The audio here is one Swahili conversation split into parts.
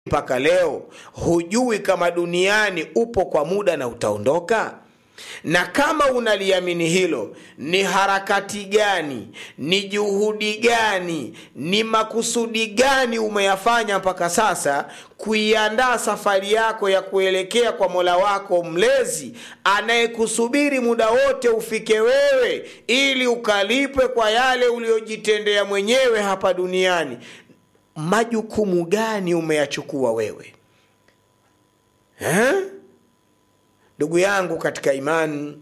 mpaka leo hujui kama duniani upo kwa muda na utaondoka na kama unaliamini hilo ni harakati gani ni juhudi gani ni makusudi gani umeyafanya mpaka sasa kuiandaa safari yako ya kuelekea kwa mola wako mlezi anayekusubiri muda wote ufike wewe ili ukalipwe kwa yale uliyojitendea mwenyewe hapa duniani majukumu gani umeyachukua wewe eh? ndugu yangu katika imani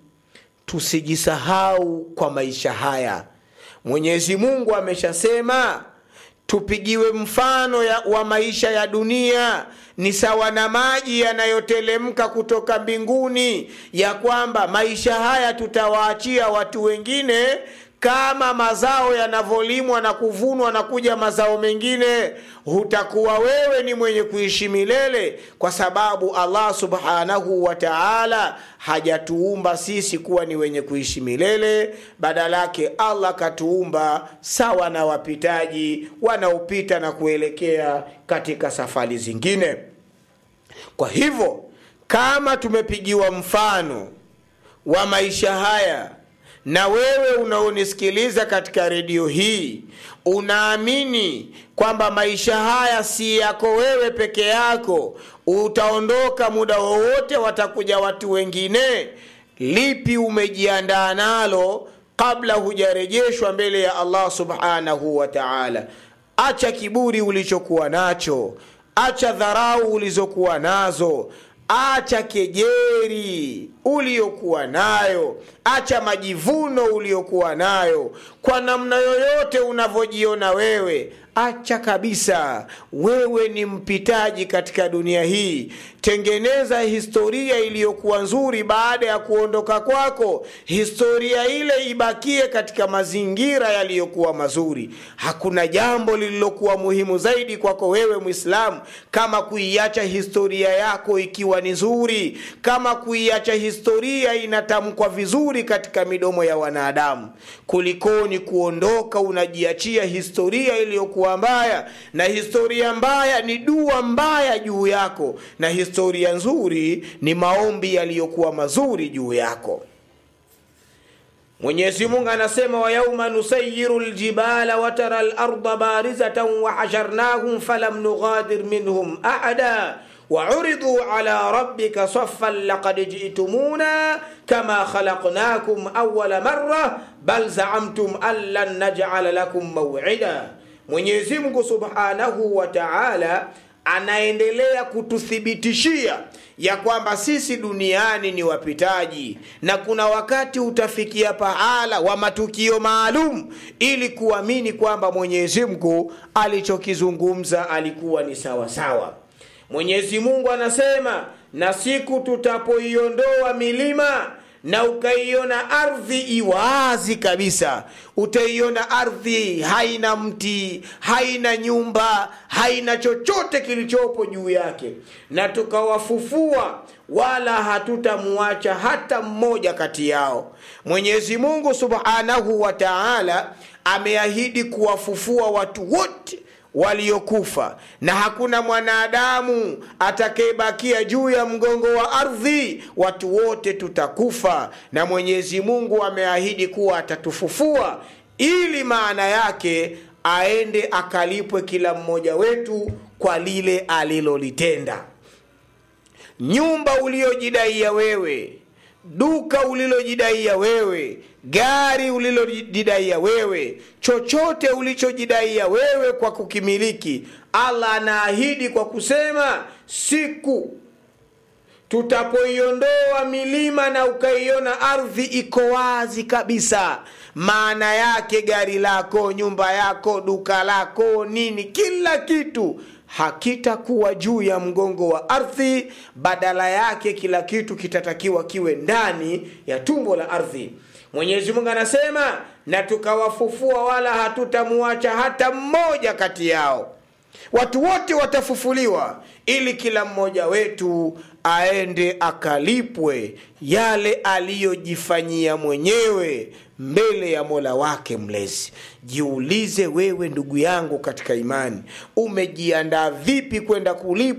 tusijisahau kwa maisha haya mwenyezi mungu ameshasema tupigiwe mfano ya, wa maisha ya dunia ni sawa na maji yanayotelemka kutoka mbinguni ya kwamba maisha haya tutawaachia watu wengine kama mazao yanavyolimwa na kuvunwa na kuja mazao mengine hutakuwa wewe ni mwenye kuishi milele kwa sababu allah subhanahu wa taala hajatuumba sisi kuwa ni wenye kuishi milele badala yake allah katuumba sawa na wapitaji wanaopita na kuelekea katika safari zingine kwa hivyo kama tumepigiwa mfano wa maisha haya na wewe unaonisikiliza katika redio hii unaamini kwamba maisha haya si yako wewe peke yako utaondoka muda wowote watakuja watu wengine lipi umejiandaa nalo kabla hujarejeshwa mbele ya allah subhanahu wa taala acha kiburi ulichokuwa nacho acha dharau ulizokuwa nazo acha kejeri uliyokuwa nayo acha majivuno uliyokuwa nayo kwa namna yoyote unavyojiona wewe acha kabisa wewe ni mpitaji katika dunia hii tengeneza historia iliyokuwa nzuri baada ya kuondoka kwako historia ile ibakie katika mazingira yaliyokuwa mazuri hakuna jambo lililokuwa muhimu zaidi kwako wewe mwislamu kama kuiacha historia yako ikiwa ni nzuri kama kuiacha historia inatamkwa vizuri katika midomo ya wanadamu kulikoni kuondoka unajiachia historia iliyokuwa mbaya na historia mbaya ni dua mbaya juu yako na historia nzuri ni maombi yaliyokuwa mazuri juu yako mwenyezi mungu anasema wayauma nusayiru ljibala watara larda barizatan wahasharnahum falam nughadir minhum ahada وعرضوا على ربك صفا لقد جئتمونا كما خلقناكم أول مرة بل زعمتم أن لن نجعل لكم موعدا mwenyezi mungu subhanahu wa taala anaendelea kututhibitishia ya kwamba sisi duniani ni wapitaji na kuna wakati utafikia pahala wa matukio maalum ili kuamini kwamba mwenyezi mungu alichokizungumza alikuwa ni sawasawa sawa. mwenyezi mungu anasema na siku tutapoiondoa milima na ukaiona ardhi iwazi kabisa utaiona ardhi haina mti haina nyumba haina chochote kilichopo juu yake na tukawafufua wala hatutamuacha hata mmoja kati yao mwenyezi mungu subhanahu wa taala ameahidi kuwafufua watu wote waliokufa na hakuna mwanadamu atakayebakia juu ya mgongo wa ardhi watu wote tutakufa na mwenyezi mungu ameahidi kuwa atatufufua ili maana yake aende akalipwe kila mmoja wetu kwa lile alilolitenda nyumba uliojidaia wewe duka ulilojidaia wewe gari ulilojidaia wewe chochote ulichojidaia wewe kwa kukimiliki allah anaahidi kwa kusema siku tutapoiondoa milima na ukaiona ardhi iko wazi kabisa maana yake gari lako nyumba yako duka lako nini kila kitu hakitakuwa juu ya mgongo wa ardhi badala yake kila kitu kitatakiwa kiwe ndani ya tumbo la ardhi mwenyezi mungu anasema na tukawafufua wala hatutamuacha hata mmoja kati yao watu wote watafufuliwa ili kila mmoja wetu aende akalipwe yale aliyojifanyia mwenyewe mbele ya mola wake mlezi jiulize wewe ndugu yangu katika imani umejiandaa vipi kwenda kulipwa